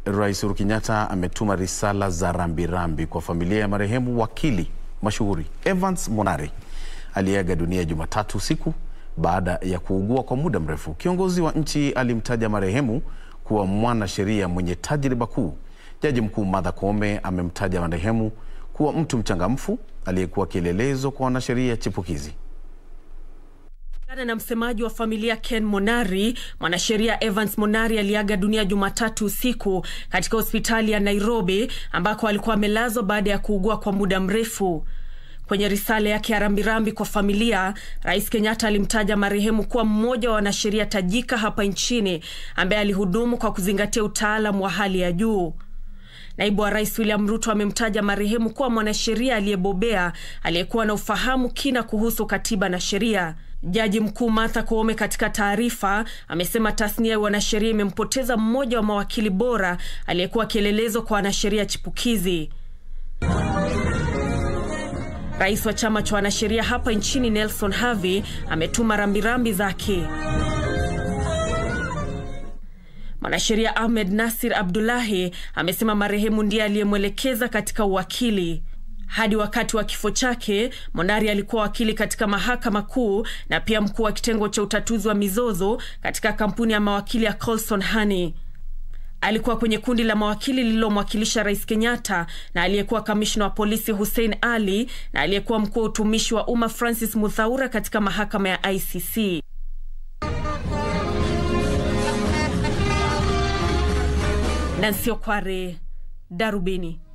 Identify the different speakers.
Speaker 1: Rais Uhuru Kenyatta ametuma risala za rambirambi kwa familia ya marehemu wakili mashuhuri Evans Monari aliyeaga dunia Jumatatu usiku baada ya kuugua kwa muda mrefu. Kiongozi wa nchi alimtaja marehemu kuwa mwanasheria mwenye tajriba kuu. Jaji Mkuu Martha Koome amemtaja marehemu kuwa mtu mchangamfu aliyekuwa kielelezo kwa wanasheria chipukizi.
Speaker 2: Kulingana na msemaji wa familia Ken Monari, mwanasheria Evans Monari aliaga dunia Jumatatu usiku katika hospitali ya Nairobi ambako alikuwa amelazwa baada ya kuugua kwa muda mrefu. Kwenye risala yake ya rambirambi kwa familia, Rais Kenyatta alimtaja marehemu kuwa mmoja wa wanasheria tajika hapa nchini ambaye alihudumu kwa kuzingatia utaalamu wa hali ya juu. Naibu wa Rais William Ruto amemtaja marehemu kuwa mwanasheria aliyebobea aliyekuwa na ufahamu kina kuhusu katiba na sheria. Jaji Mkuu Martha Koome katika taarifa amesema tasnia ya wanasheria imempoteza mmoja wa mawakili bora aliyekuwa kielelezo kwa wanasheria chipukizi. Rais wa chama cha wanasheria hapa nchini Nelson Havi ametuma rambirambi zake. Mwanasheria Ahmed Nasir Abdullahi amesema marehemu ndiye aliyemwelekeza katika uwakili. Hadi wakati wa kifo chake, Monari alikuwa wakili katika mahakama kuu na pia mkuu wa kitengo cha utatuzi wa mizozo katika kampuni ya mawakili ya Colson Honey. Alikuwa kwenye kundi la mawakili lililomwakilisha Rais Kenyatta na aliyekuwa kamishna wa polisi Hussein Ali na aliyekuwa mkuu wa utumishi wa umma Francis Muthaura katika mahakama ya ICC. Nancy Okware, Darubini.